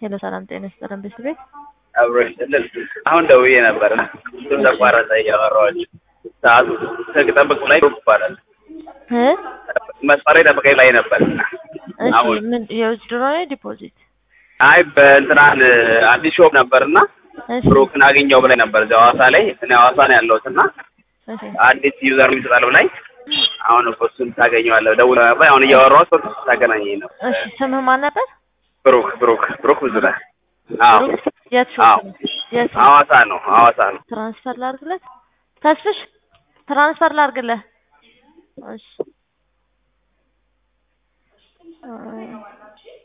ሄሎ ሰላም ጤና ይስጥልን ቤት አብሮ ይስጥልን። አሁን ደውዬ ነበር እና እሱም ተቋረጠ እያወራኋቸው ሰዓቱ ጠብቅ ላይ ይባላል እ መስመሬ ጠብቀኝ ላይ ነበር። እሺ አሁን ምን የውዝድሮ ነው ዲፖዚት? አይ በእንትናን አዲስ ሾፕ ነበርና እሺ ብሩክን አገኘው ብላኝ ነበር እዚያ ሐዋሳ ላይ እኔ ሐዋሳ ነው ያለሁት እና እሺ አዲስ ዩዘር ይሰጣል ብላኝ አሁን እኮ እሱን ታገኘዋለህ ደውለህ ነበር አሁን እያወራሁት እሱ ታገናኘኝ ነው እሺ ስምህ ማን ነበር? ብሩክ ብሩክ ብሩክ ብዙ ነህ አዎ ብሩክ የት አዎ ሾፕ ነው? የት ነው? ሐዋሳ ነው ሐዋሳ ነው ትራንስፈር ላድርግለት? ተስፍሽ ትራንስፈር ላድርግለት? እሺ